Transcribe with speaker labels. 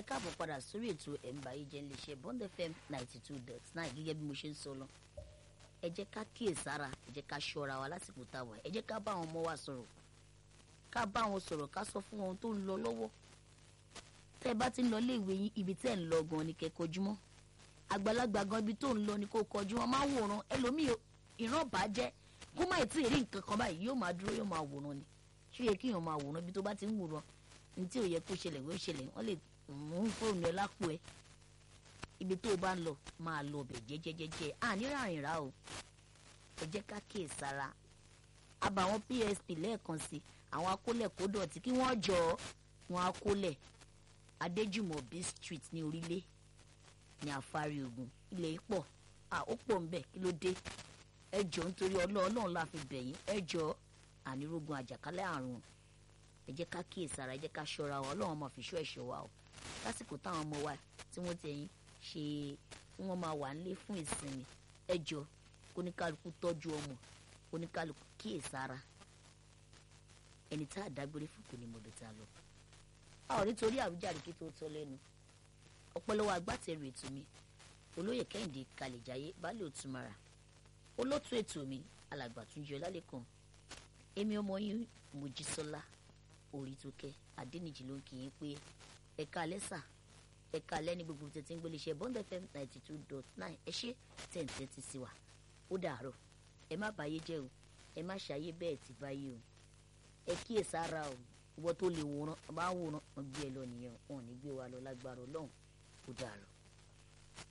Speaker 1: ẹ káàbọ̀ padà sórí ètò ẹ̀ǹbà yìí jẹ́ iléeṣẹ́ Bond FM ninety two dot nine gẹ́gẹ́ bí mo ṣe ń sọ lọ ẹ jẹ́ ká kíyèsára ẹ jẹ́ ká ṣọ́ra wa lásìkò tá a wà ẹ jẹ́ ká bá àwọn ọmọ wa sọ̀rọ̀ ká bá wọn sọ̀rọ̀ ká sọ fún wọn tó ń lọ lọ́wọ́ tẹ́ ẹ bá ti ń lọ léèwé yín ibi tẹ́ ẹ ń lọ gan ni kẹ́ kọjú mọ́ àgbàlagbà gan ibi tó ń lọ ni kó kọjú wọn máa wòran ẹlòmíì ìran bàjẹ́ kó má tí ì rí nǹkan kan báyìí yóò máa dúró yóò máa wòran ni ṣé yẹ kéèyàn máa wòran ibi tó bá ti ń wòran ní tí ò yẹ kó ṣẹlẹ̀ wọ́n ṣẹlẹ̀ wọ́n lè mú fóònù ẹ lápò ẹ ibi tó o bá ń lọ máa lọ ọbẹ̀ jẹ́jẹ́jẹ́jẹ́ àní ràrìn rà o ẹ jẹ́ ká kíyè sára àbàwọn PSP lẹ́ẹ̀kan sí àwọn akólẹ̀ kó dọ̀tí kí wọ́n jọ wọn akólẹ̀ Adéjùmọ̀bí street ní orílẹ̀ ní àfárí ogun ilẹ̀ pọ̀ à ó pọ̀ ń bẹ̀ kí ló dé ẹ jọ nítorí ọlọ́run la fi bẹ̀yìn ẹ jọ ànírógun àjàkálẹ̀ àrùn ẹ jẹ́ ká kíyèsára ẹ jẹ́ ká ṣọ́ra wa ọlọ́run máa fi ṣọ́ ẹ̀ṣọ́ wa o lásìkò táwọn ọmọ wa tí wọ́n ti ẹ̀yìn ṣe tí wọ́n máa wà nílé fún ìsinmi ẹ jọ kóníkálukú tọ́jú ọmọ kóníkálukú kíyèsára ẹni tá a dágbére fún kò ní mọ̀ bẹ́ẹ̀ tá a lọ. a ò nítorí àwíjàre kí tó tọ́ lẹ́nu ọpọlọwọ agbátẹrù ètò mi olóyè kẹ́hìndé kalẹ̀jáyé baálé òtúmọ̀ra olótú ètò mi alàgbà túnjọ lálẹ́kàn èmi ọmọ yín mojísọ́lá orítókẹ́ adẹ́nìjì ló ń kí yín pé ẹ̀ka alẹ́sà ẹ̀ka alẹ́ ní gbogbo tètè ń gbélé iṣẹ́ bond fm ninety two dot nine ẹ ṣe tẹ̀ǹtẹ̀ ti sí wa ó dàárọ̀ ẹ má báyé jẹ́ o ẹ má ṣàyé bẹ́ẹ̀ ti báyé o ẹ kíyèsára o ìwọ tó lè wòran bá wòran wọn gbé ẹ lọ nìyẹn wọn ò ní gbé wa lọ lágbára ọlọ́run ó dàárọ̀.